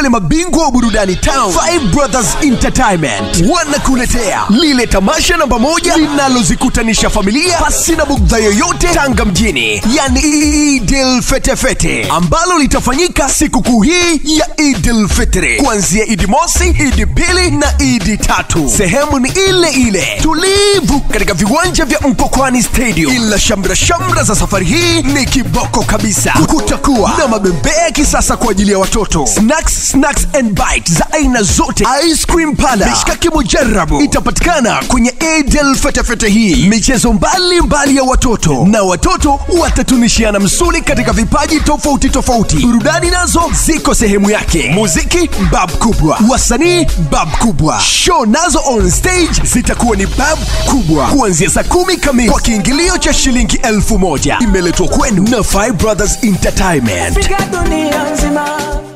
wale mabingwa wa burudani town Five Brothers Entertainment wanakuletea lile tamasha namba moja linalozikutanisha familia pasi na bugdha yoyote Tanga mjini, yani Idil Fetefete ambalo litafanyika sikukuu hii ya Idil Fitri kuanzia Idi mosi, Idi pili na Idi tatu. Sehemu ni ile ile tulivu katika viwanja vya Mkokwani Stadium, ila shamra shamra za safari hii ni kiboko kabisa. Kutakuwa na mabembea ya kisasa kwa ajili ya watoto, snacks, snacks and bites za aina zote, ice cream pala, mishkaki mujarabu itapatikana kwenye Idil Fetefete hii, michezo mbalimbali mbali ya watoto na watoto watatunishiana msuli katika vipaji tofauti tofauti. Burudani nazo ziko sehemu yake, muziki bab kubwa, wasanii bab kubwa, show nazo on stage zitakuwa ni bab kubwa kuanzia saa kumi kamili kwa kiingilio cha shilingi elfu moja. Imeletwa kwenu na Five Brothers Entertainment. Afrika dunia nzima